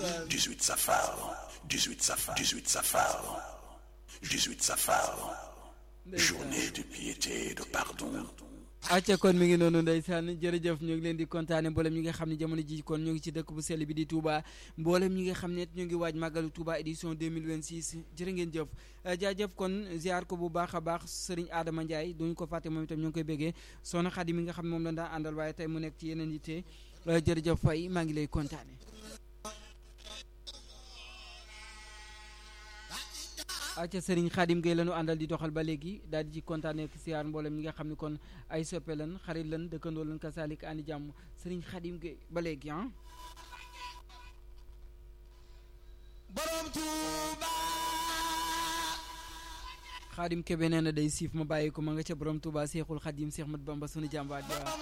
18 safar 18 safar 18 safar 18 safar journée de piété et de pardon acca kon mi ngi noonu ndeysaan jërëjëf ñu ngi leen di kontaane mboolem ñi nga xam ne jamono ji kon ñu ngi ci dëkk bu sell bi di Touba mboolem ñi nga xam ne ñu ngi waaj màggalu Touba édition 2026 jërë ngeen jëf jaajëf kon ziar ko bu baax a baax Serigne Adama Ndiaye duñu ko fàtte moom itam ñu ngi koy béggee soxna Xadi mi nga xam ne moom la daa àndal waaye tey mu nekk ci yeneen yitte jërëjëf Faye maa ngi lay kontaane acca Serigne Khadim Gueye la ñu àndal di doxal ba léegi daal di ci kontaane ak siyaar mboolem ñi nga xam ne kon ay soppe lan xarit lan dëkkandoo lan kasalik àndi jàmm Serigne Khadim Gueye ba léegi ah borom Touba Khadim Kebe nee na day siif ma bàyyi ko ma nga ca borom Touba Seexul Khadim Seex Mat Bamba sunu jàmbaat ja